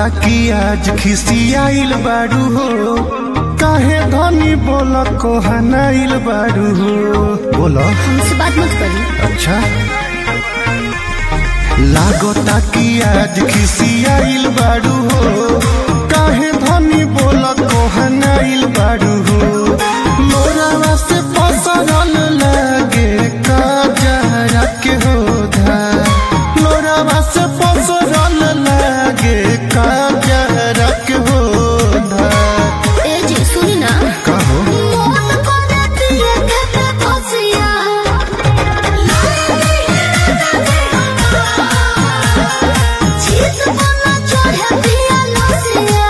कि आज खिसियाइल बारू हो काहे धनी बोल कोहनाइल बारू हो बोल हमसे बात मत करी अच्छा लागता कि आज खिसियाइल बारू हो काहे धनी बोल कोहनाइल बारू हो मोरावा से पसरल लागे काजरा के हो धार मोरावा से पसरल लागे काजरा के हो धार ए जी सुनी ना कहो मोन को देती है खेते फसिया जीत बना चढ़े दिया लसिया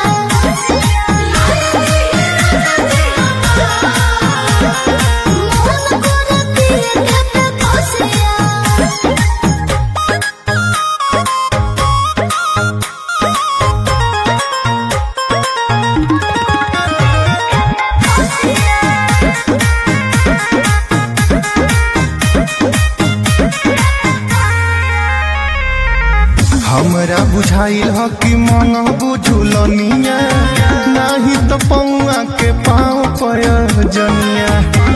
मोन को देती है खेते फसिया हमरा बुझाइल ह कि मंगबू झुलनिया नाही त पौआ के पाँव पयजनिया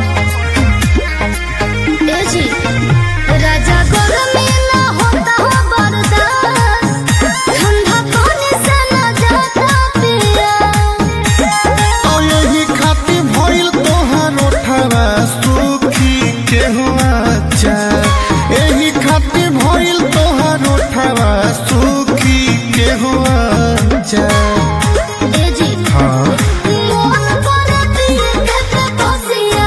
ए जी राजा गरमी ना होता हो बर्दाश्त ठंडा पानी से ना जाता पिया और यही खातिर भइल तोहार ओठवा सुखी के हुआ चार एही खातिर भइल तोहार ओठवा सुखी के हुआ चार ए जी हाँ मोन करती है खेते फसिया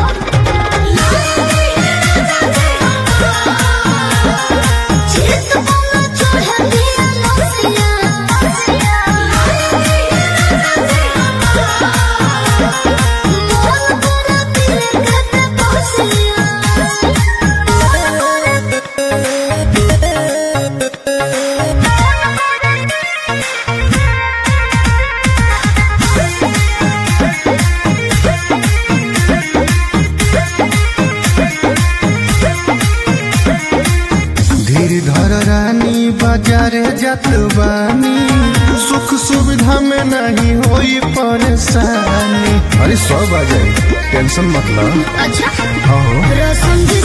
जीत बना चढ़े दिया लसिया मोन करती है खेते धीर धर रानी बाजारे जात बानी सुख सुविधा में नहीं होई परेशानी अरे सौ बाजे टेंशन मत लो अच्छा हाँ रसम जी